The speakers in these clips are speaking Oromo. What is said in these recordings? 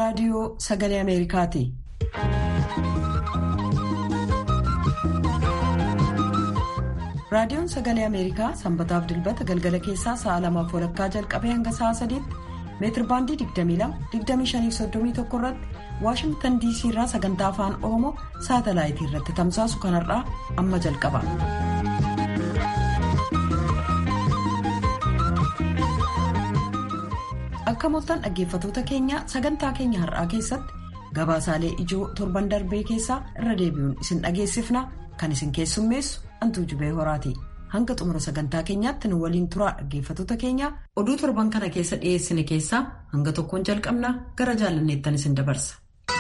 raadiyoo sagalee ameerikaati. raadiyoon sagalee ameerikaa sanbataaf dilbata galgala keessaa sa'a lamaaf walakkaa jalqabee hanga sa'a sadiitti meetirbaandii 22-2531 irratti waashingtan diisii irraa sagantaa afaan oromoo saatalaayitii irratti tamsaasu kanarraa amma jalqaba. akka mooltan dhaggeeffatoota keenya sagantaa keenya har'aa keessatti gabaasaalee ijoo torban darbee keessaa irra deebi'uun isin dhageessifna kan isin keessummeessu antuu jubee horaati hanga xumura sagantaa keenyaatti nu waliin turaa dhaggeeffatoota keenya oduu torban kana keessa dhiyeessine keessaa hanga tokkoon jalqabna gara jaalanneettan isin dabarsa.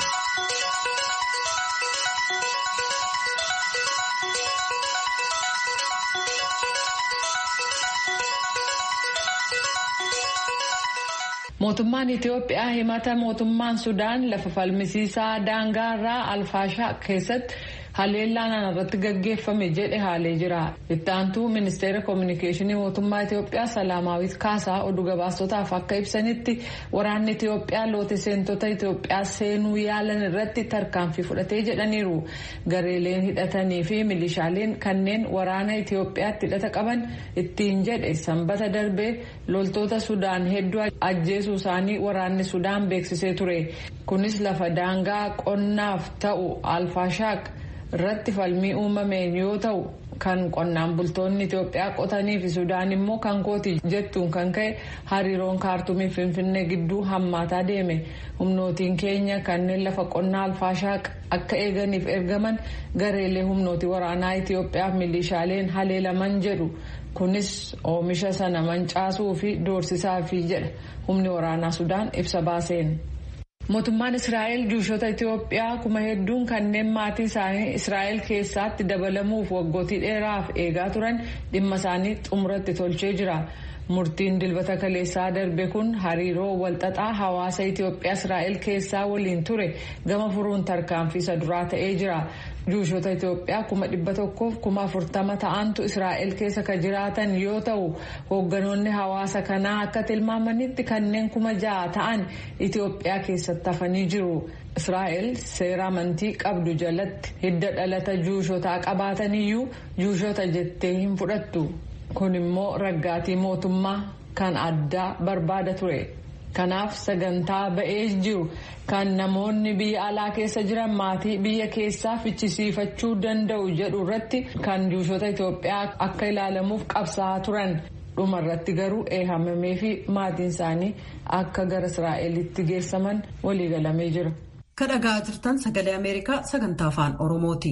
mootummaan itiyoophiyaa himata mootummaan sudaan lafa falmisiisaa daangaarraa alfaashaa keessatti haleellaan irratti gaggeeffame jedhe haalee jira ittaantuu ministeera koominikeeshinii mootummaa itiyoophiyaa salaamaawit kaasaa oduu gabaastotaaf akka ibsanitti waraanni itiyoophiyaa loote seentota itiyoophiyaa seenuu yaalan irratti tarkaanfii fudhatee jedhaniiru gareeleen hidhatanii fi milishaaleen kanneen waraana itiyoophiyaatti hidhata qaban ittiin jedhe sanbata darbee loltoota sudaan hedduu ajjeesuu isaanii waraanni sudaan beeksisee ture kunis lafa daangaa qonnaaf ta'u alfaashaaq irratti falmii uumameen yoo ta'u kan qonnaan bultoonni Itoophiyaa qotanii fi Sudaan immoo kan kooti jettuun kan ka'e hariiroon kaartumii Finfinnee gidduu hammaataa deeme humnootiin keenya kanneen lafa qonnaa alfaashaaq akka eeganiif ergaman gareelee humnooti waraanaa Itoophiyaaf milishaaleen haleelaman jedhu kunis oomisha sana mancaasuu fi doorsisaa fi jedha humni waraanaa Sudaan ibsa baaseen. mootummaan israa'el juushota itiyoophiyaa kuma hedduun kanneen maatii isaanii israa'el keessaatti dabalamuuf waggootii dheeraaf eegaa turan dhimma isaanii xumuratti tolchee jira murtiin dilbata kaleessaa darbe kun hariiroo walxaxaa hawaasa itiyoophiyaa israa'el keessaa waliin ture gama furuun tarkaanfii isa duraa ta'ee jira juushota itiyoophiyaa kuma dhibba tokkoof kuma afurtama ta'antu israa'el keessa ka jiraatan yoo ta'u hoogganoonni hawaasa kanaa akka tilmaamanitti kanneen kuma ja'a ta'an itiyoophiyaa keessatti hafanii jiru israa'el seera amantii qabdu jalatti hidda dhalata juushotaa qabaataniyyuu juushota jettee hin fudhattu kun immoo raggaatii mootummaa kan addaa barbaada ture. kanaaf sagantaa ba'ee jiru kan namoonni biyya alaa keessa jiran maatii biyya keessaa fichisiifachuu danda'u jedhu irratti kan juushota Itoophiyaa akka ilaalamuuf qabsaa'aa turan dhuma irratti garuu eehamamee fi maatiin isaanii akka gara Israa'elitti geessaman waliigalamee jira. kadhagaa jirtan sagalee ameerikaa sagantaa afaan oromooti.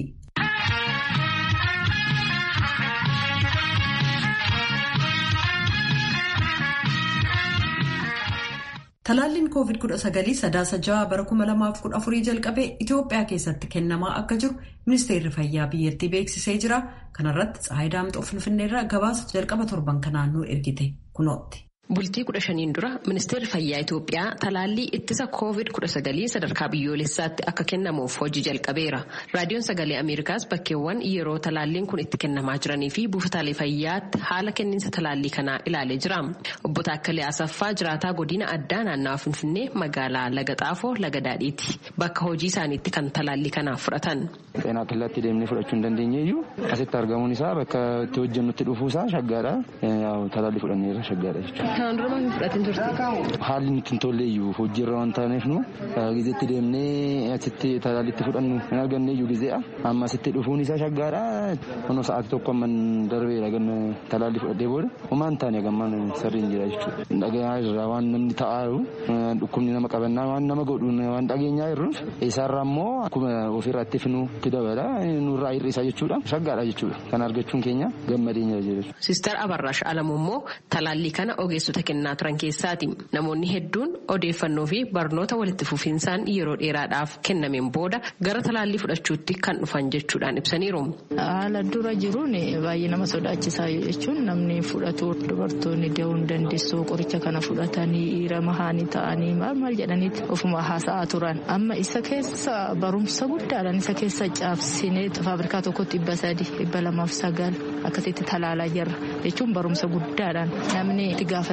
talaalliin covid 19 sadaasa ja'a bara 2014 jalqabee itiyoophiyaa keessatti kennamaa akka jiru ministeerri fayyaa biyyattii beeksisee jira kanarratti tsaayi daamxoo finfinneerraa gabaasa jalqaba torban kanaan nu ergite kunootti. Bultii kudha shaniin dura ministeerri fayyaa Itoophiyaa talaallii ittisa koovid kudha sagalii sadarkaa biyyoolessaatti akka kennamuuf hojii jalqabeera. Raadiyoon sagalee Ameerikaas bakkeewwan yeroo talaalliin kun itti kennamaa jiranii fi buufataalee fayyaatti haala kenniinsa talaallii kanaa ilaalee jira. Obbo Taakkalee Asaffaa jiraataa godina addaa naannawaa Finfinnee magaalaa Laga Xaafoo Laga Daadhiiti. Bakka hojii isaaniitti kan talaallii kanaaf fudhatan. Xeenaa killaatti deemnee fudhachuu hin dandeenye iyyuu asitti argamuun isaa bakka itti hojjennutti dhufuun isaa shaggaadha. Talaallii fudhanneerra shaggaadha jechuudha. Kan dura maal fudhatin turte? Haalli nutti hin tolle iyyuu hojiirra waan taaneef nu gizeetti deemnee asitti talaallitti fudhannu hin arganne iyyuu gizee'a. Amma asitti dhufuun isaa shaggaadha. Kunoo sa'aatii tokko amman darbeera ganna talaallii fudhadhee booda homaan taane gammaan sirriin jira jechuudha. Dhagaa irraa waan namni ta'aaru dhukkubni nama qabannaa waan nama godhu waan dhageenyaa jirruuf isaarraa immoo akkuma ofirraa itti finu itti dabala nurraa hir'isaa jechuudha. Shaggaadha jechuudha. Kan argachuun keenya gammadeenya jira. Sister Abarraash Alamuu immoo talaallii kana ogeessota kennaa turan keessaati. Namoonni hedduun odeeffannoo fi barnoota walitti fufiinsaan yeroo dheeraadhaaf kennameen booda gara talaallii fudhachuutti kan dhufan jechuudhaan ibsaniiru. Haala dura jiruun baay'ee nama sodaachisaa jechuun namni fudhatu dubartoonni dahuu hin dandeessu qoricha kana fudhatanii dhiira mahaanii ta'anii maal maal jedhaniiti ofuma haasa'aa turan. Amma isa keessa barumsa guddaadhaan isa keessa caabsinee faabrikaa tokkotti dhibba sadi dhibba lamaaf sagal akkasitti talaalaa jirra jechuun barumsa guddaadhaan namni itti gaafata.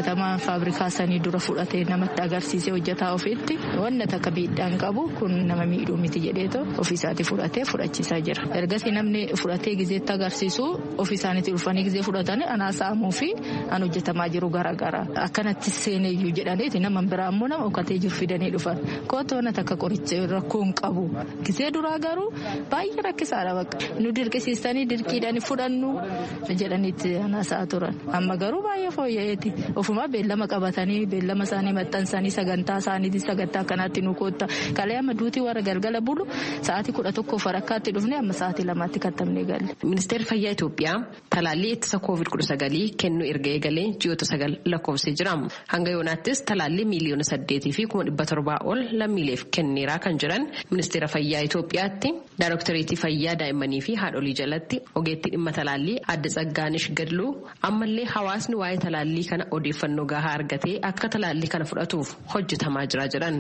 gaafatamaa faabrikaa sanii dura fudhatee namatti agarsiisee hojjetaa ofiitti wanna takka miidhaan qabu kun nama miidhuu miti jedheeto ofiisaati fudhatee fudhachiisaa jira ergasii namni fudhatee gizeetti agarsiisu ofiisaanitti dhufanii gizee fudhatanii anaa saamuu fi an hojjetamaa jiru garaagara akkanatti seeneeyyuu jedhaniiti nama biraa immoo nama ukkatee jiru fidanii dhufan kootu wanna takka qoricha rakkoon qabu gizee duraa garuu baay'ee rakkisaadha bakka nu dirqisiistanii dirqiidhaan fudhannu jedhaniitti anaasaa turan amma garuu baay'ee fooyya'eeti ofuma beellama qabatanii beellama isaanii maxxansanii sagantaa isaaniitiin sagantaa akkanaatti nu kootta kalee amma duutii warra galgala bulu sa'aatii kudha tokko farakkaatti dhufne amma sa'aatii lamaatti kattamnee galle. Ministeerri Fayyaa Itoophiyaa talaallii ittisa koovid kudha sagalii kennuu erga eegalee ji'oota sagal lakkoofsee jira. Hanga yoonaattis talaallii miiliyoona saddeetii fi kuma dhibba torbaa ol lammiileef kenneeraa kan jiran ministeera fayyaa Itoophiyaatti daayiroktareetii fayyaa daa'immanii fi haadholii jalatti ogeettii dhimma talaallii adda tsaggaanish gadluu ammallee hawaasni waa'ee talaallii kana odeeffannoo gahaa argatee akka talaallii kana fudhatuuf hojjetamaa jira jedhan.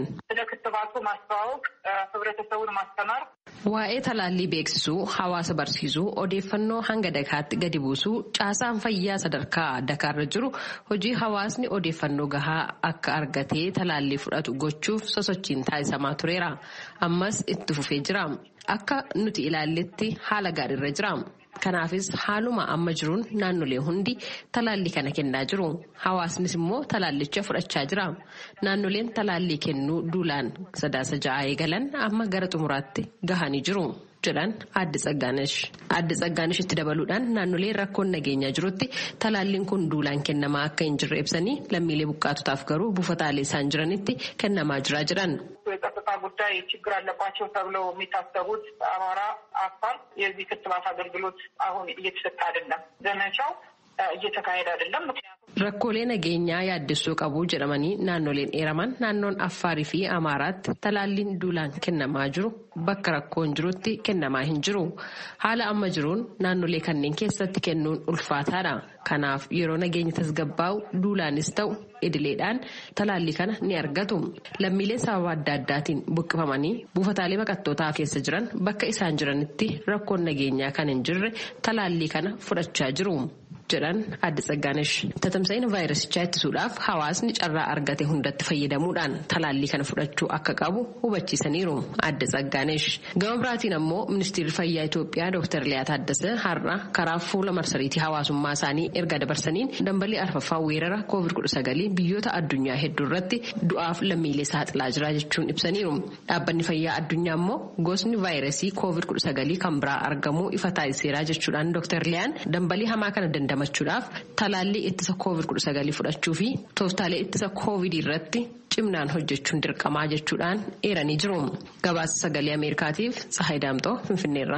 Waa'ee talaallii beeksisuu, hawaasa barsiisuu, odeeffannoo hanga dakaatti gadi buusuu, caasaan fayyaa sadarkaa dakaarra jiru hojii hawaasni odeeffannoo gahaa akka argatee talaallii fudhatu gochuuf sosochiin taasisamaa tureera. Ammas itti fufee jira. Akka nuti ilaalletti haala gaariirra jira. Kanaafis haaluma amma jiruun naannolee hundi talaallii kana kennaa jiru. Hawaasnis immoo talaallicha fudhachaa jira. Naannoleen talaallii kennuu duulaan sadaasa ja'aa eegalan amma gara xumuraatti gahanii jiru. jedhan adda tsaggaanish adda tsaggaanish itti dabaluudhaan naannolee rakkoon nageenyaa jirutti talaalliin kun duulaan kennamaa akka hin jirre ibsanii lammiilee buqqaatotaaf garuu buufataalee isaan jiranitti kennamaa jira jedhan. የጸጥታ ጉዳይ ችግር አለባቸው ተብለው የሚታሰቡት አማራ፣ አፋር የዚህ ክትባት አገልግሎት አሁን እየተሰጠ አይደለም። ዘመቻው እየተካሄደ አይደለም። ምክንያቱም Rakkoolee nageenyaa yaaddessoo qabu jedhamanii naannoleen eeraman naannoon Affaarii fi Amaaraatti talaalliin duulaan kennamaa jiru bakka rakkoon jirutti kennamaa hin jiru. Haala amma jiruun naannolee kanneen keessatti kennuun ulfaataadha. Kanaaf yeroo nageenya tasgabbaa'u duulaanis ta'u idileedhaan talaallii kana ni argatu. Lammiileen sababa adda addaatiin buqqifamanii buufataalee baqattootaa keessa jiran bakka isaan jiranitti rakkoon nageenyaa kan hin jirre talaallii kana fudhachaa jiru. jedhan adda tsaggaanish tatamsa'ina vaayirasichaa ittisuudhaaf hawaasni carraa argate hundatti fayyadamuudhaan talaallii kana fudhachuu akka qabu hubachiisaniiru adda tsaggaanish gama biraatiin ammoo ministeerri fayyaa Itoophiyaa Dr. Liyaa Taaddasee har'a karaa fuula marsariitii hawaasummaa isaanii erga dabarsaniin dambalii arfaffaa weerara COVID-19 biyyoota addunyaa hedduu irratti du'aaf lammiilee saaxilaa jira jechuun ibsaniiru dhaabbanni fayyaa addunyaa ammoo gosni vaayirasii COVID-19 kan biraa argamuu ifa taasiseera jechuudhaan Dr. Liyaan dambalii hamaa kana dandamachuudhaaf talaallii ittisa COVID-19 fudhachuu fi tooftaalee ittisa COVID irratti cimnaan hojjechuun dirqamaa jechuudhaan eeranii jiru. Gabaasa sagalee Ameerikaatiif Tsahaay Daamxoo Finfinneerra.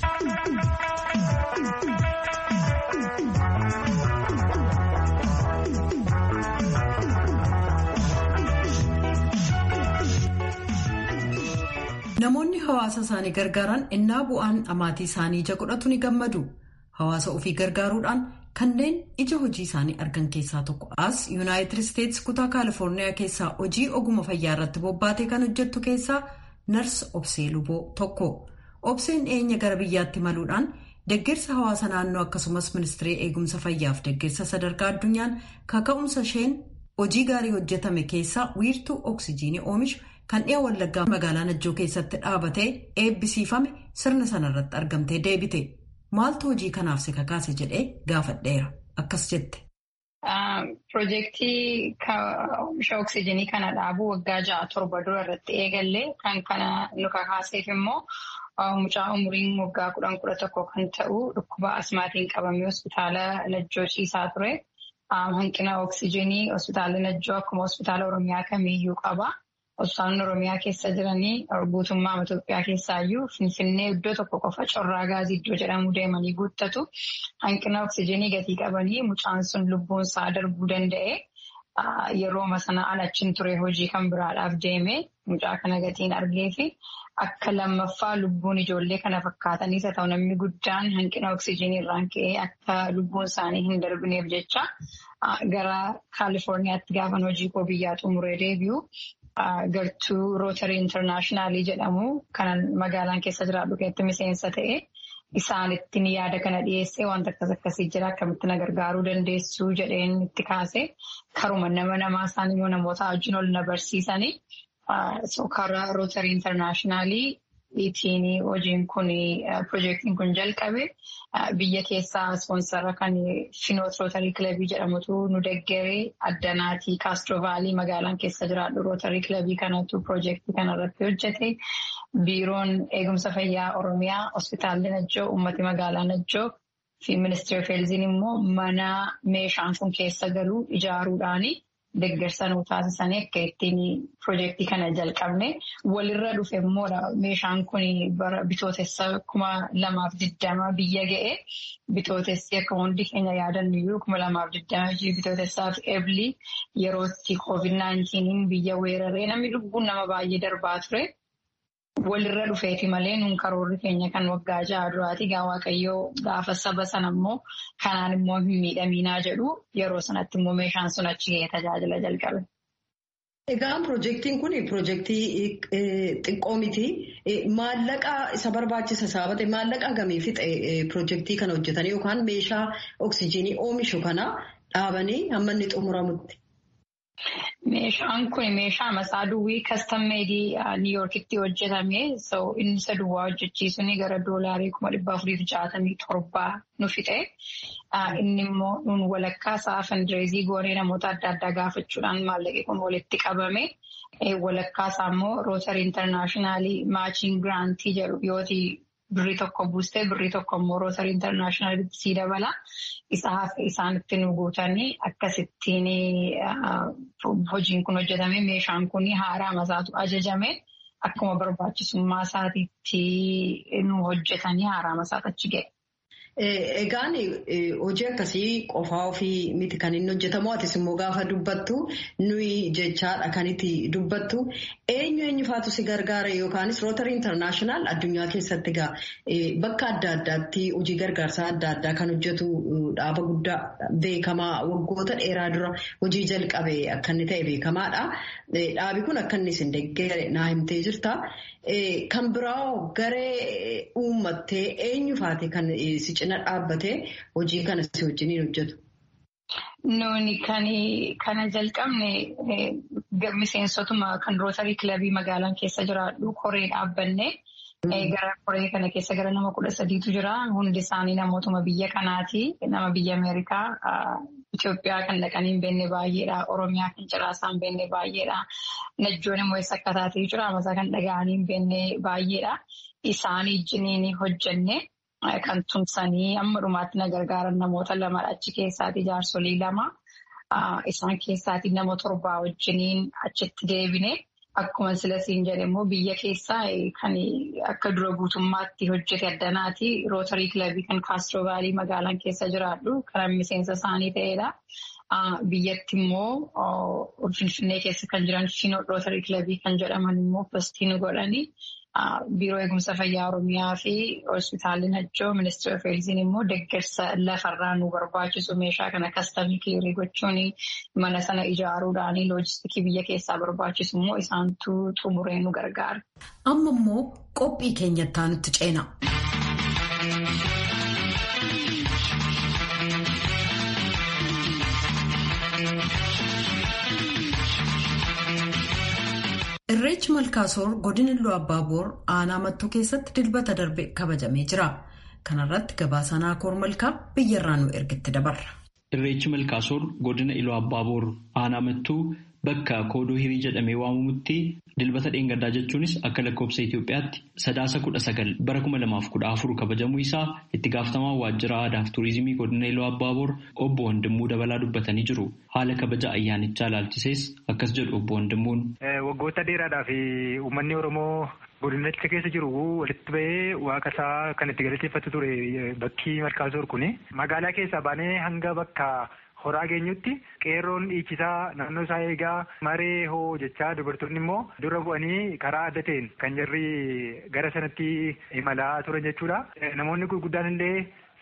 Namoonni hawaasa isaanii gargaaran innaa bu'aan amaatii isaanii ija godhatu ni gammadu. Hawaasa ofii gargaaruudhaan kanneen ija hojii isaanii argan keessaa tokko as yuunaayitid isteetsi kutaa kaalifoorniyaa keessaa hojii oguma fayyaa irratti bobbaatee kan hojjettu keessaa nars obsee luboo tokko. Obseen dhiyeenya gara biyyaatti maluudhaan deeggarsa hawaasa naannoo akkasumas ministirii eegumsa fayyaaf deeggarsa sadarkaa addunyaan kaka'umsa isheen hojii gaarii hojjetame keessaa wiirtuu oksijiinii oomishu kan dhi'a wallaggaa magaalaa najjoo keessatti dhaabatee eebbisiifame sirna sanarratti argamtee deebite. Maaltu hojii kanaaf si kakaase jedhee gaafadheera. Akkas jette. Piroojeektii oomisha oksijiinii kana dhaabuu waggaa ja'a torba dura irratti eegallee kan kana nu kakaaseef immoo mucaa umuriin waggaa kudhan kudha tokko kan ta'u dhukkuba asmaatiin qabamee hospitaala Najjoo ciisaa ture. Hanqina oksijiinii hospitaala Najjoo akkuma hospitaala Oromiyaa kamiiyyuu qaba. Hospitaalonni Oromiyaa keessa jiranii guutummaa Itoophiyaa keessaayyuu Finfinnee iddoo tokko qofa corraa gaazii iddoo jedhamu deemanii guuttatu. Hanqina oksijiinii gatii qabanii mucaan sun lubbuun isaa darbuu danda'e. Yerooma sana alachiin ture hojii kan biraadhaaf deeme mucaa kana gatiin argee fi akka lammaffaa lubbuun ijoollee kana fakkaataniis haa ta'u namni guddaan hanqina oksijiinii irraan ka'ee akka lubbuun isaanii hin darbineef jecha gara Kaalifoorniyaatti gaafan hojii koo biyyaa xumuree deebi'u. Gartuu Rootarii Intarnaashinaali jedhamu kan magaalaan keessa jiraadhu keessatti miseensa ta'e isaanitti ni yaada kana dhiyeessee wanta akkas akkasii jira akkamitti na gargaaruu dandeessu jedheen itti kaase karuma nama namaa isaan immoo namoota wajjin ol na barsiisanii karaa rootarii intarnaashinaaliitiin hojiin kun piroojeektiin kun jalqabe biyya keessaa ispoonsara kan finoot rootarii kilabii jedhamutu nu deggere addanaatii kaastroovaalii magaalaan keessa jiraadhu rootarii kilabii kanatu piroojeektii kanarratti hojjete biiroon eegumsa fayyaa oromiyaa hospitaalli najjoo uummati magaalaa najjoo fi ministeera feelziin immoo mana meeshaan kun keessa galuu ijaaruudhaani. Deggersa nuu taasisanii akka ittiin piroojeektii kana jalqabne walirra dhufe immoo meeshaan kun bara bitootessa kuma lamaaf digdama biyya ga'e bitootessi akka hundi keenya yaadannuyyuu kuma lamaaf digdama bitootessaaf eebli yerootti COVID-19 biyya weeraree namni lubbuun nama baay'ee darbaa ture. Walirra dhufeeti malee nuun karoorri keenya kan waggaa ja'a duraati gaa waaqayyoo gaafa saba sana immoo kanaan immoo hin miidhaminaa jedhu yeroo sanatti immoo meeshaan sun achi ga'ee tajaajila jalqabe. Egaa piroojeektiin kun piroojeektii xiqqoo miti. Maallaqa isa barbaachisa saabate maallaqa gamii fixe piroojeektii kana hojjetanii yookaan meeshaa oksijiinii oomishu kana dhaabanii hamma inni xumuramutti. Meeshaan kun meeshaa masaa duwwii kastam meedii niiyoorkitti hojjetame inni isa duwwaa hojjechiisuun gara doolaarii kuma dhibba afuriif jaatamii torbaa nu fixe. Inni immoo nuun walakkaa isaa fandireezii goonee namoota adda addaa gaafachuudhaan maallaqi kun walitti qabame. Walakkaa isaa immoo rootarii intarnaashinaali maachiin giraantii jedhu yooti birrii tokko buustee birrii tokko immoo rootarii intarnaashinaalitti sii dabala. Isaanitti nu guutanii akkasittiin hojiin kun hojjetame meeshaan kun haaraa masaatu ajajame akkuma barbaachisummaa isaatiitti nu hojjetanii haaraa masaatu achi ga'e. Egaan hojii akkasii qofaa ofii miti kan inni hojjetamu atis immoo gaafa dubbattu nuyi jechaadha kan itti dubbattu eenyu eenyufaatu si gargaara yookaanis rootarii intarnaashinaal addunyaa keessatti egaa bakka adda addaatti hojii gargaarsaa adda addaa kan hojjetu dhaaba guddaa beekamaa waggoota dheeraa dura hojii jalqabe akka inni ta'e beekamaadha. Dhaabi kun akka inni isin deeggare naa himtee jirta. Kan biraa garee uummattee eenyufaati kan si cina dhaabbatee hojii kana si wajjiniin hojjetu? Nuuni kana jalqabne miseensotuma kan rootarii kilabii magaalaan keessa jiraadhu koree dhaabbanne. Gara koree kana keessa gara nama kudha sadiitu jira. Hundi isaanii namootuma biyya kanaati. Nama biyya Ameerikaa, Itoophiyaa kan dhaqanii hin beekne baay'eedha. Oromiyaa kan ciraasaa hin beekne baay'eedha. Najjoon immoo eessa akka taatee jira. Amasaa kan dhaga'anii hin beekne baay'eedha. Isaanii ijjiniin hojjenne kan tumsanii amma dhumaatti na gargaaran namoota lamadha. Achi keessaati jaarsolii lama. Isaan keessaati nama torbaa wajjiniin achitti deebine. Akkuma silasiin jedhe immoo biyya keessaa kan akka dura guutummaatti hojjete addanaati. Rootarii kilabii kan kaastroovaalii magaalaan keessa jiraadhu kan miseensa isaanii ta'edha. Biyyatti immoo Finfinnee keessa kan jiran Finoo rootarii kilabii kan jedhaman immoo postii nu godhani. Biiroo eegumsa fayyaa Oromiyaa fi hospitaalli Najjoo ministeera feelziin immoo deeggarsa lafarraa nu barbaachisu meeshaa kana kastamii kiliirii gochuun mana sana ijaaruudhaan loojistikii biyya keessaa barbaachisu immoo isaantu xumuree nu gargaara. Amma immoo qophii keenyattaa nutti ceena. Irreechi Malkaasoor godina Iluu Abbaaboor aanaa mattuu keessatti dilbata darbe kabajamee jira. Kana irratti gabaasa Naakoor Malkaa biyyarraa nu ergitti dabarra. Irreechi Malkaasoor godina Iluu Abbaaboor aanaa mattuu bakka koodoo hirii jedhamee waamamutti dilbata dheengaddaa jechuunis akka lakkoofsa Itoophiyaatti sadaasa kudha sagal bara kuma lamaaf kudha afur kabajamuu isaa itti gaafatamaa waajjira aadaa fi tuurizimii godina Iluu Abbaaboor obbo Wandimuu dabalaa dubbatanii jiru. Haala kabaja ayyaanichaa ilaalchisees akkas jedhu obbo Wandimmuun. Waggoota dheeraadhaaf uummanni Oromoo godinicha keessa jiru walitti bahee waaqa isaa kan itti galateeffatu ture bakki Malkaasoor kuni magaalaa keessaa baanee hanga bakka horaa geenyutti qeerroon dhiichisaa naannoo isaa eegaa maree hoo jechaa dubartoonni immoo dura bu'anii karaa adda ta'een kan jarri gara sanatti imalaa turan jechuudha. Namoonni gurguddaan illee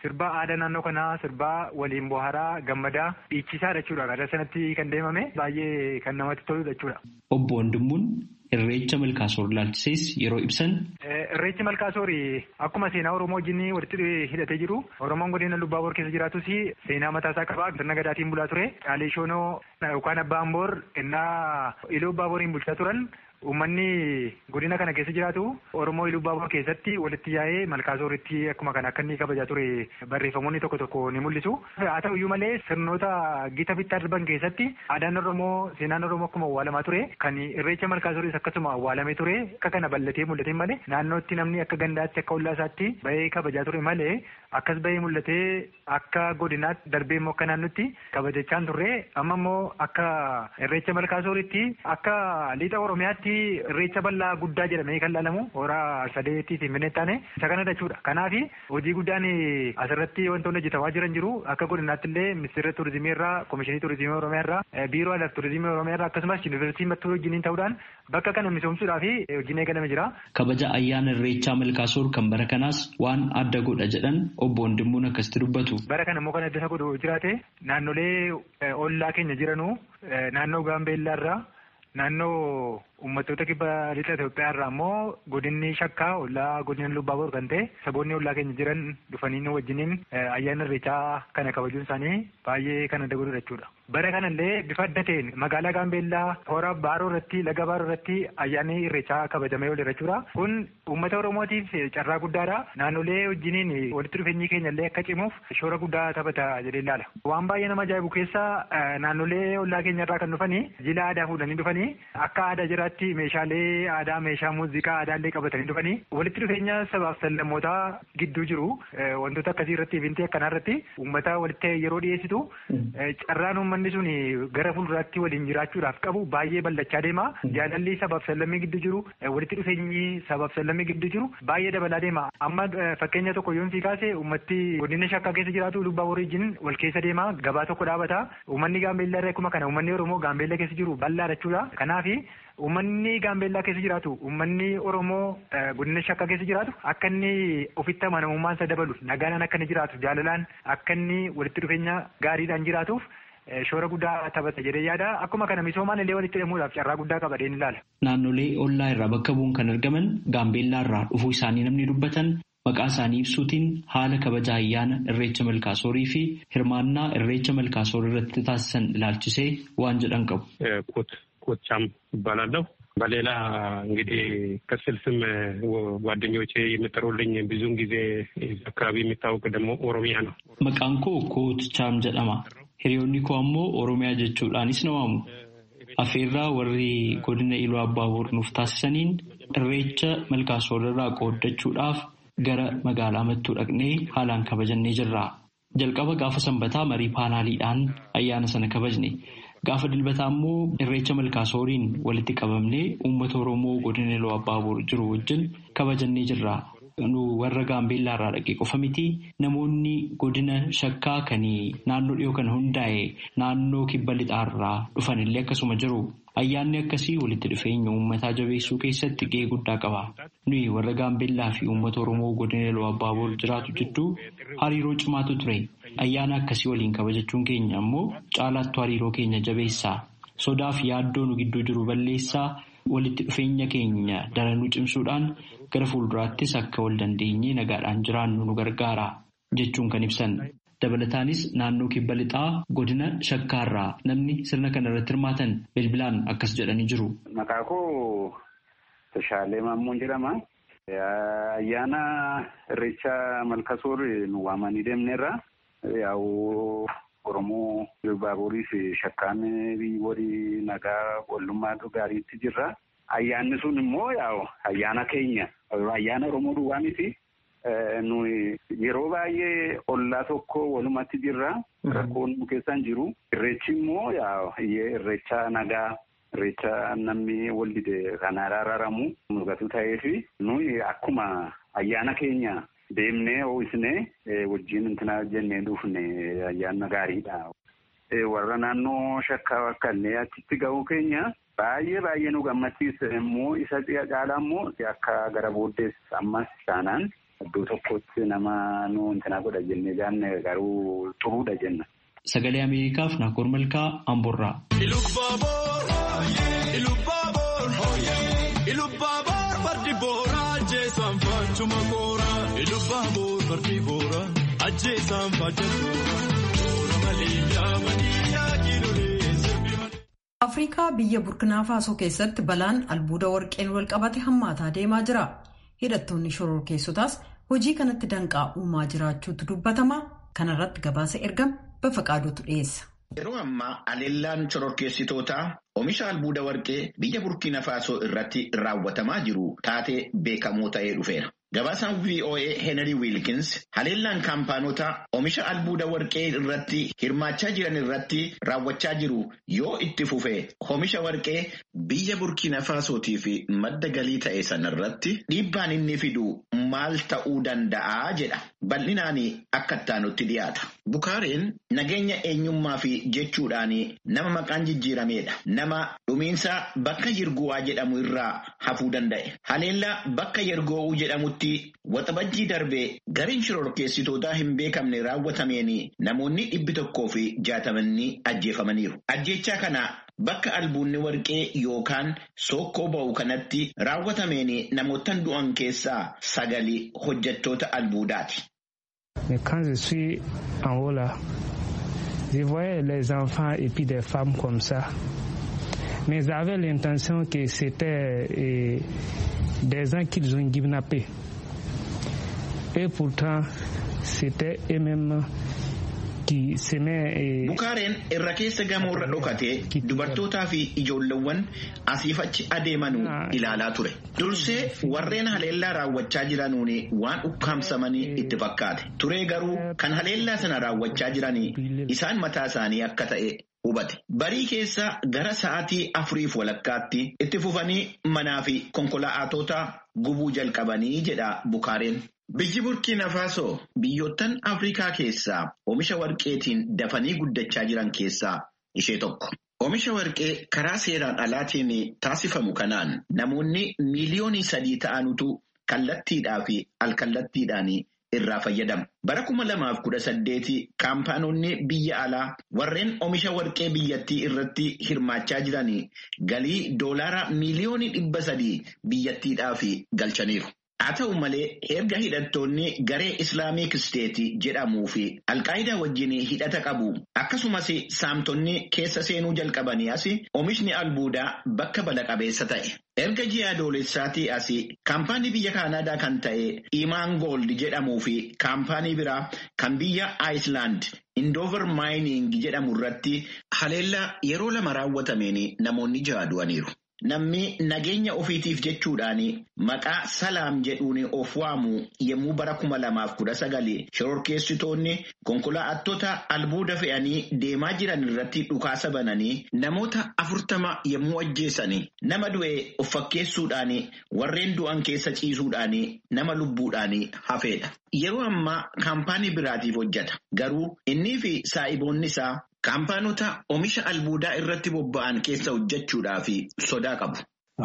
sirbaa aadaa naannoo kanaa sirbaa waliin bohaaraa gammadaa dhiichisaa jechuudha. Gara sanatti kan deemame baay'ee kan namatti toludha jechuudha. Obbo Wandimmuun Irreecha Malkaasoor ilaalchisees yeroo ibsan. Irreechi Malkaasoor akkuma seenaa Oromoo wajjin walitti hidhatee jiru Oromoon godina Lubbaaboor keessa jiraatus seenaa mataasaa qaba. Sirna gadaatiin bulaa ture. Caalee Shoonoo yookaan Abbaan Boor innaa Iluu Abbaaboriin bulchaa turan. Uummanni godina kana keessa jiraatu Oromoo Iluu Abbaabor keessatti walitti yaa'ee Malkaasooritti akkuma kana akka inni kabajaa ture barreeffamoonni tokko tokko ni mul'isu. Haa ta'uyyuu malee sirnoota gita bittaa darban keessatti aadaan Oromoo seenaan Oromoo akkuma awwaalamaa ture kan irreecha Malkaasooris akkasuma awwaalamee ture akka kana bal'atee mul'ate malee naannootti namni akka gandaatti akka ollaa isaatti bahee kabajaa ture malee akkas bahee mul'atee akka godinaatti darbee immoo akka naannootti kabajachaan turre amma immoo akka irreecha Malkaasooritti akka liixa Oromiyaatti irreecha bal'aa guddaa jedhamee kan laalamu horaa sadeetii fi minne taane isa kana jechuudha. Kanaaf hojii guddaan asirratti wantoonni hojjetamaa jiran jiru akka godinaatti illee ministeera turizimii irraa komishinii turizimii oromiyaa irraa biiroo aadaa turizimii oromiyaa irraa akkasumas yuunivarsiitii mattuu wajjiniin ta'uudhaan bakka kana misoomsuudhaaf hojiin eegalame jira. Kabaja ayyaana irreechaa Malkaasoor kan bara kanaas waan adda godha jedhan obbo Wandimmuun akkasitti dubbatu. Bara kana immoo kan adda isa godhu jiraate naannolee ollaa keenya jiranuu naannoo Gaambeellaa irraa naannoo uummattoota kibba lixa Itoophiyaa irraa immoo godinni shakkaa ollaa godina Lubbaaboor kan ta'e saboonni ollaa keenya jiran dhufanii nu wajjiniin ayyaana irreechaa kana kabajuun isaanii baay'ee kan adda godhudha jechuudha. Bara kanallee bifa adda ta'een magaalaa Gaambeellaa hora Baaroo irratti laga Baaroo irratti ayyaanni irreechaa kabajamee ooleera jechuudha. Kun uummata Oromootiif carraa guddaadha. Naannolee wajjiniin walitti dhufeenyi keenya illee akka cimuuf shoora guddaa taphata jedhee ilaala. Waan baay'ee nama ajaa'ibu keessa naannolee ollaa keenya irraa kan dhufanii jila aadaa fuudhanii dhufanii akka aadaa jiraatti meeshaalee aadaa meeshaa muuziqaa aadaallee qabatanii dhufanii walitti dhufeenya sabaaf sallammootaa gidduu jiru wantoota akkasii irratti ifintii akkanaa irratti uummata walitti yeroo dhiyeessitu carraan uummanni sun gara fuulduraatti waliin jiraachuudhaaf qabu baay'ee bal'achaa deema jaalalli sabaaf sallammii gidduu jiru walitti dhufeenyi sabaaf sallammii gidduu jiru baay'ee dabalaa deema amma fakkeenya tokko yoon sii kaase uummatti godina shakkaa keessa jiraatu lubbaa wariijin wal keessa deema gabaa tokko dhaabata uummanni gaambeellaa irraa akkuma kana uummanni oromoo gaambeellaa keessa jiru bal'aa jechuudha kanaafi Uummanni Gaambeellaa keessa jiraatu uummanni Oromoo godina shakkaa keessa jiraatu akka inni ofitti amanamummaan isa dabalu nagaan akka inni jiraatu jaalalaan akka inni walitti dhufeenya gaariidhaan jiraatuuf shoora guddaa taphata jedhee yaada akkuma kana misoomaan illee walitti hidhamuudhaaf carraa guddaa qaba jedheen ilaala. Naannolee ollaa irraa bakka bu'uun kan argaman Gaambeellaa irraa dhufuu isaanii namni dubbatan maqaa isaanii ibsuutiin haala kabaja ayyaana irreecha malkaasoorii fi hirmaannaa irreecha malkaasoor irratti taasisan ilaalchisee waan jedhan qabu. ኮቻም ይባላለሁ። በሌላ እንግዲህ ቅጽል ስም ጓደኞቼ የሚጠሩልኝ ብዙውን ጊዜ አካባቢ የሚታወቅ ደግሞ ኦሮሚያ ነው። መቃን ኮ ኮትቻም ጀደማ hiriyoonni koo ammoo oromiyaa jechuudhaanis na waamu afeerraa warri godina iluu abbaaboor nuuf taasisaniin irreecha malkaasoor irraa qooddachuudhaaf gara magaalaa mattuu dhaqnee haalaan kabajannee jirra. jalqaba gaafa sanbataa marii paanaaliidhaan ayyaana sana kabajne. Gaafa dilbataa immoo irreecha malkaasooriin walitti qabamnee uummata Oromoo godina iluu abbaaboor jiru wajjin kabajannee jirra. Nu warra gaambeellaa irraa dhaqee qofa miti namoonni godina shakkaa kan naannoo dhiyoo kana hundaa'e naannoo kibba lixaarraa dhufanillee akkasuma jiru. Ayyaanni akkasii walitti dhufeenya uummataa jabeessuu keessatti gahee guddaa qaba. Nuyi warra gaambeellaa fi uummata Oromoo godina iluu abbaaboor jiraatu jidduu hariiroo cimaatu ture. Ayyaana akkasii waliin kabajachuun keenya ammoo caalaattu hariiroo keenya jabeessaa. Sodaa fi yaaddoo nu gidduu jiru balleessaa walitti dhufeenya keenya daranuu cimsuudhaan gara fuulduraattis akka wal dandeenyee nagaadhaan jiraannu nu gargaara jechuun kan ibsan. Dabalataanis naannoo kibba lixaa godina shakkaarraa namni sirna kana irratti hirmaatan bilbilaan akkas jedhanii jiru. Maqaa koo Tashaalee Maammoon jedhama. Ayyaana irreecha malkasoor nu waamanii deemneerra. Yaa'u Oromoo Baaburiif shakkaan walii nagaa wallummaa gaariitti jirra. Ayyaanni sun immoo yaa'u ayyaana keenya ayyaana Oromoo duwwaa miti. Nuyi yeroo baay'ee ollaa tokko walumatti jirra. Rakkoon nu keessan jiru. Irreechi immoo irreecha nagaa irreecha namni wal dide kan araaramu mul'atu ta'eefi nuyi akkuma ayyaana keenya deemnee ho'isnee wajjin intina jennee dhufne ayyaana gaariidha. Warra naannoo shakkaa akka illee achitti ga'uu keenya baay'ee baay'ee nu gammachiisa immoo isa caalaa immoo akka gara booddees ammas taanaan iddoo tokkotti nama nu intina godha jennee jaanne garuu xuruudha jenna. Sagalee Ameerikaaf Naakoor Malkaa Amborraa. afrikaa biyya burkinaa faasoo keessatti balaan albuuda warqeen walqabate hammaataa deemaa jira hidhattoonni shororkeessotaas hojii kanatti danqaa uumaa jiraachuutu dubbatama kanarratti gabaasa ergame bafaqaaduutu dhiyeessa. yeroo ammaa aleellaan shororkeessitootaa oomisha albuuda warqee biyya burkiina faasoo irratti raawwatamaa jiru taatee beekamoo ta'ee dhufeera. Gabaasaan VOA Henry Wilkins haleellaan kaampaanota oomisha albuuda warqee irratti hirmaachaa jiran irratti raawwachaa jiru yoo itti fufe oomisha warqee biyya burkiina faasootii fi madda galii ta'e sanarratti dhiibbaan inni fidu maal ta'uu danda'a jedha. Bal'inaan akka ittaanutti dhiyaata. Bukaareen nageenya eenyummaa fi jechuudhaan nama maqaan jijjiiramedha. Nama dhumiinsa bakka Yirguwaa jedhamu irraa hafuu danda'e. Haleellaa bakka Yergoowuu jedhamutti waxabajjii darbee gariin shororkeessitootaa hin beekamne raawwatameen namoonni dhibbi tokkoo fi jaatamanni ajjeefamaniiru. Ajjechaa kana bakka albuunni warqee yookaan sookkoo ba'u kanatti raawwatameen namootaan du'an keessaa sagali hojjettoota albuudaati. Quand je suis en haut là, je voyais les enfants et puis des femmes comme ça. Mais j'avais l'intention que c'était eh, des gens qu'ils ont kidnappés. Et pourtant, c'était eux-mêmes qui s'aimaient. Bukaareen irra keessa gamoorra dhokatee dubartootaa fi ijoolleewwan asiif achi adeemanuu ilaalaa ture. Dursee warreen haleellaa raawwachaa jiranuun waan ukkaamsamanii itti fakkaate. Turee garuu kan haleellaa sana raawwachaa jiranii isaan mataa isaanii akka ta'e hubate. Barii keessa gara sa'aatii afuriif walakkaatti itti fufanii manaa fi konkolaatota gubuu jalqabanii jedha Bukaareen. Biyyi Burkiina Faasoo biyyoottan Afrikaa keessaa oomisha warqeetiin dafanii guddachaa jiran keessaa ishee tokko. Oomisha warqee karaa seeraan alaatiin taasifamu kanaan namoonni miiliyoonii sadii ta'anutu kallattiidhaa fi alkallattiidhaan irraa fayyadamu. Bara kuma lamaaf kudha saddeeti kaampaanonni biyya alaa warreen oomisha warqee biyyattii irratti hirmaachaa jiran galii doolaara miiliyoonii dhibba sadii biyyattiidhaaf galchaniiru. Haa ta'u malee erga hidhattoonni garee Islaamiik Isteetii jedhamuu fi Alqaayidaa wajjin hidhata qabu akkasumas saamtonni keessa seenuu jalqabanii as oomishni albuudaa bakka bala qabeessa ta'e. Erga ji'a adoolessaatii as kaampaanii biyya Kaanaadaa kan ta'e Imaan Gold jedhamuu fi kaampaanii biraa kan biyya Ayislaand Indoover Maayining jedhamu irratti haleellaa yeroo lama raawwatameen namoonni ja'a du'aniiru. Namni nageenya ofiitiif jechuudhaan maqaa salaam jedhuun of waamu yommuu bara kuma lamaaf kudha sagali shororkeessitoonni konkolaattota albuuda fe'anii deemaa jiran irratti dhukaasa bananii namoota afurtama yommuu ajjeesanii nama du'e of fakkeessuudhaan warreen du'an keessa ciisuudhaan nama lubbuudhaan hafeedha. Yeroo ammaa kaampaanii biraatiif hojjeta. Garuu innii fi saa'iboonni isaa Kaampaanota oomisha albuudaa irratti bobba'an keessa hojjechuudhaaf sodaa qabu.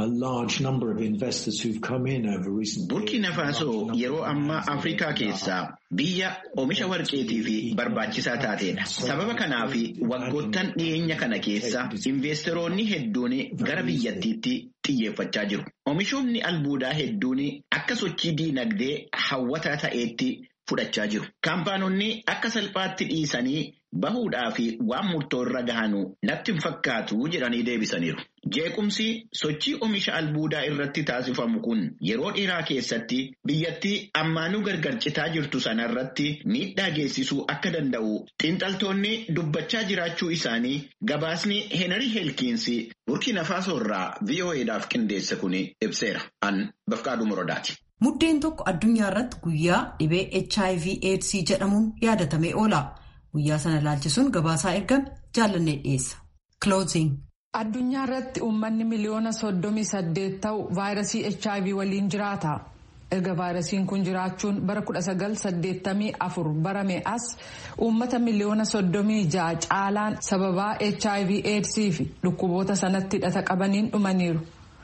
Burkiina Faasoo yeroo ammaa Afrikaa keessaa biyya oomisha warqeetii fi barbaachisaa taateedha. Sababa kanaaf waggoottan dhiyeenya kana keessa investeroonni hedduun gara biyyattiitti xiyyeeffachaa jiru. Oomishoonni albuudaa hedduun akka sochii diinagdee hawwataa ta'eetti fudhachaa jiru. Kaampaanonni akka salphaatti dhiisanii bahuudhaa fi waan murtoo irra gahanu natti hin fakkaatu jedhanii deebisaniiru. Jeequmsi sochii oomisha albuudaa irratti taasifamu kun yeroo dheeraa keessatti biyyattii ammaanuu gargar citaa jirtu sanarratti miidhaa geessisuu akka danda'u xiinxaltoonni dubbachaa jiraachuu isaanii gabaasni Heenarii Heelkiinsi Burkiina Faasoo irraa VOA'dhaaf qindeesse kun ibseera. An Bafqaaduu Morodaati. Muddeen tokko addunyaa irratti guyyaa dhibee HIV AIDS jedhamuun yaadatamee oola. Guyyaa sana ilaalchisuun gabaasaa ergame jaallannee dhiyeessa. Addunyaa irratti uummanni miliyoona soddomii saddeet ta'u vaayirasii HIV waliin jiraata. Erga vaayirasiin kun jiraachuun bara kudha sagal saddeettamii afur barame as uummata miliyoona soddomii ja'a caalaan sababaa HIV AIDS fi dhukkuboota sanatti hidhata qabaniin dhumaniiru.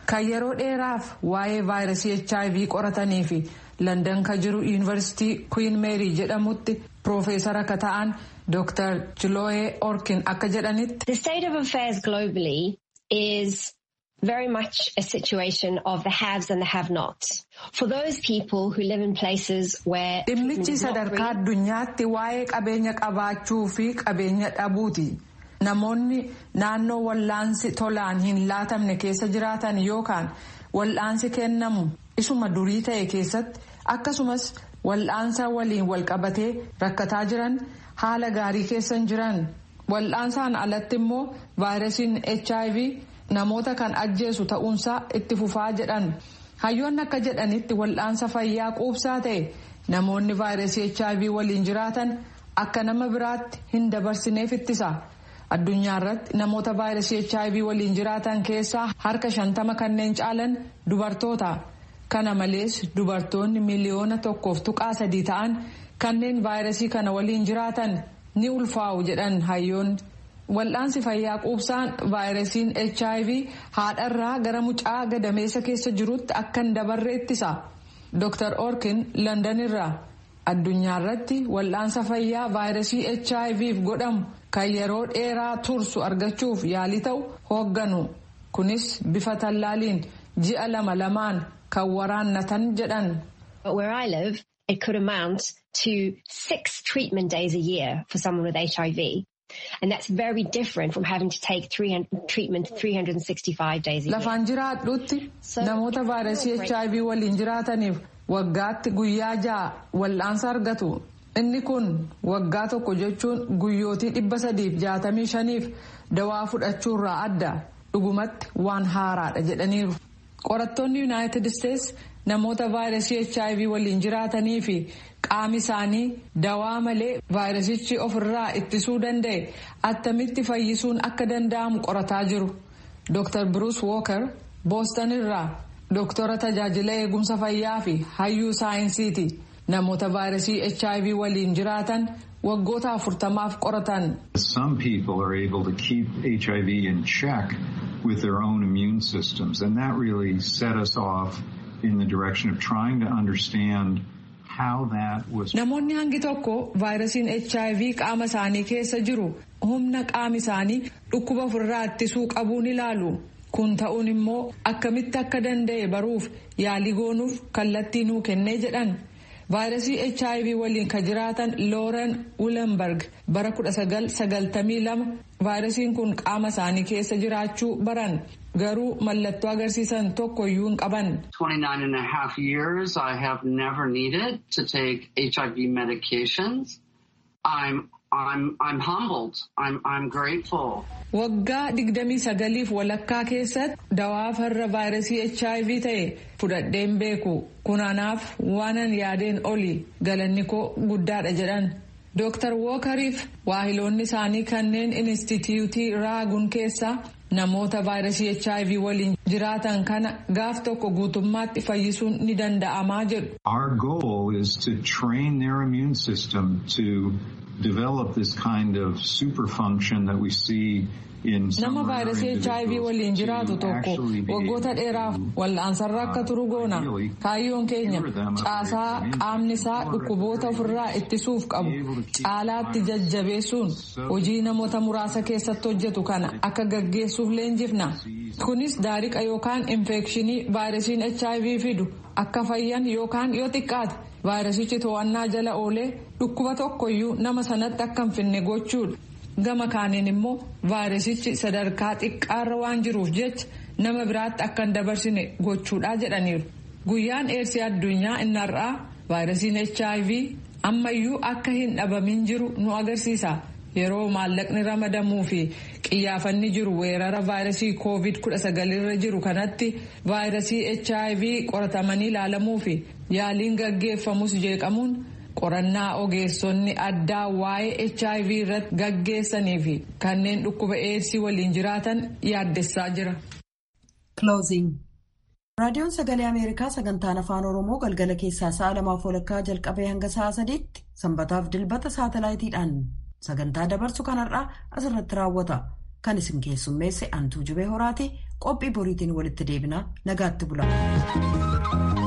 kan yeroo dheeraaf waa'ee vaayirasii hiv qoratanii fi landan ka jiru yuunivarsiitii kuwiin meerii jedhamutti piroofeesara ka ta'an dr chiloe orkin akka jedhanitti. The state of affairs globally is very much a situation of the haves and the have-nots. For those people who live in places where dhimmichi sadarkaa addunyaatti waa'ee qabeenya qabaachuu fi qabeenya dhabuuti. Namoonni naannoo wal'aansi tolaan hin laatamne keessa jiraatan yookaan wal'aansi kennamu isuma durii ta'e keessatti akkasumas wal'aansa waliin walqabatee rakkataa jiran haala gaarii keessa hin jiran wal'aansaan alatti immoo vaayirasiin hiv namoota kan ajjeesu ta'uunsaa itti fufaa jedhan hayyoonni akka jedhanitti wal'aansa fayyaa quubsaa ta'e namoonni vaayirasii hiv waliin jiraatan akka nama biraatti hin dabarsineef ittisa. addunyaa irratti namoota vaayirasii hiv waliin jiraatan keessaa harka shantama kanneen caalan dubartoota kana malees dubartoonni miliyoona tokkoof tuqaa sadii ta'an kanneen vaayirasii kana waliin jiraatan ni ulfaa'u jedhan hayyoonni wal'aansi fayyaa quubsaan vaayirasiin hiv haadharraa gara mucaa gadameessa keessa jirutti akka hin dabarre ittisa dr orkin londonirraa addunyaa irratti wal'aansa fayyaa vaayirasii hiv godhamu. kan yeroo dheeraa tursu argachuuf yaalii ta'u hoogganu kunis bifa tallaaliin ji'a lama lamaan kan waraannatan jedhan. Where I live, it could amount to six treatment days a year for someone with HIV. And that's very different from having to take 300, treatment 365 days a year. Lafaan jiraadhutti namoota vaayirasii HIV waliin jiraataniif waggaatti guyyaa ja'a wal'aansa argatu. inni kun waggaa tokko jechuun guyyootii dhibba sadiif jaatamii shaniif dawaa fudhachuurraa adda dhugumatti waan haaraadha jedhaniiru. qorattoonni yuunaayitid isteets namoota vaayirasii hiv waliin jiraatanii fi qaami isaanii dawaa malee vaayirasichi ofirraa ittisuu danda'e attamitti fayyisuun akka danda'amu qorataa jiru. dr bruce walker booston irraa doktora tajaajila eegumsa fayyaa fi hayyuu saayinsiiti. namoota vaayirasii hiv waliin jiraatan waggoota afurtamaaf qoratan. Some people are able to keep HIV in check with their own immune systems and that really set us off in the direction of trying to understand how that was. Namoonni hangi tokko vaayirasiin hiv qaama isaanii keessa jiru humna qaami isaanii dhukkuba ofirraa ittisuu qabuun ilaalu. kun ta'uun immoo akkamitti akka danda'e baruuf yaalii goonuuf kallattii nuu kennee jedhan. vaayirasii hiv waliin kan jiraatan looren wulenberg bara 1992 vaayirasiin kun qaama isaanii keessa jiraachuu baran garuu mallattoo agarsiisan tokko iyyuu hin qaban. 29 and a half years I have never needed to take HIV medications. I'm I'm I'm humbled. I'm I'm grateful. Waggaa digdamii sagaliif walakkaa keessatti dawaa farra vaayirasii HIV ta'e fudhadheen beeku. Kunaanaaf waanan yaadeen oli galanni koo guddaadha jedhan. Dooktar Wookariif waahiloonni isaanii kanneen inistituutii raagun keessaa namoota vaayirasii HIV waliin jiraatan kana gaaf tokko guutummaatti fayyisuun ni danda'amaa jedhu. Our goal is to train their immune system to develop this kind of super function that we see nama vaayirasii hiv waliin jiraatu tokko waggoota dheeraaf wal'aansarra akka turu goona kaayyoon keenya caasaa qaamni isaa dhukkuboota ofirraa ittisuuf qabu caalaatti jajjabeessuun hojii namoota muraasa keessatti hojjetu kana akka gaggeessuuf leenjifna kunis daariqa yookaan infekshinii vaayirasiin hiv fidu akka fayyan yookaan yoo xiqqaate vaayirasichi to'annaa jala oolee dhukkuba tokkoyyuu nama sanatti akka hin finne gochuudha. gama kaaniin immoo vaayirasichi sadarkaa xiqqaarra waan jiruuf jecha nama biraatti akka hin dabarsine gochuudha jedhaniiru. Guyyaan eersii addunyaa inni har'aa vaayirasiin HIV ammayyuu akka hin dhabamin jiru nu agarsiisa. Yeroo maallaqni ramadamuu fi qiyyaafanni jiru weerara vaayirasii COVID-19 irra jiru kanatti vaayirasii HIV qoratamanii ilaalamuu fi yaaliin gaggeeffamus jeeqamuun. qorannaa ogeessonni addaa waa'ee hiv irratti gaggeessanii fi kanneen dhukkuba eedsii waliin jiraatan yaaddessaa jira. raadiyoon sagalee ameerikaa sagantaan afaan oromoo galgala keessaa sa'a lamaaf walakkaa jalqabee hanga sa'a sadiitti sanbataaf dilbata saatalaayitiidhaan sagantaa dabarsu kanarraa asirratti raawwata kan isin keessummeesse antuu jubee horaati qophii boriitiin walitti deebinaa nagaatti bula.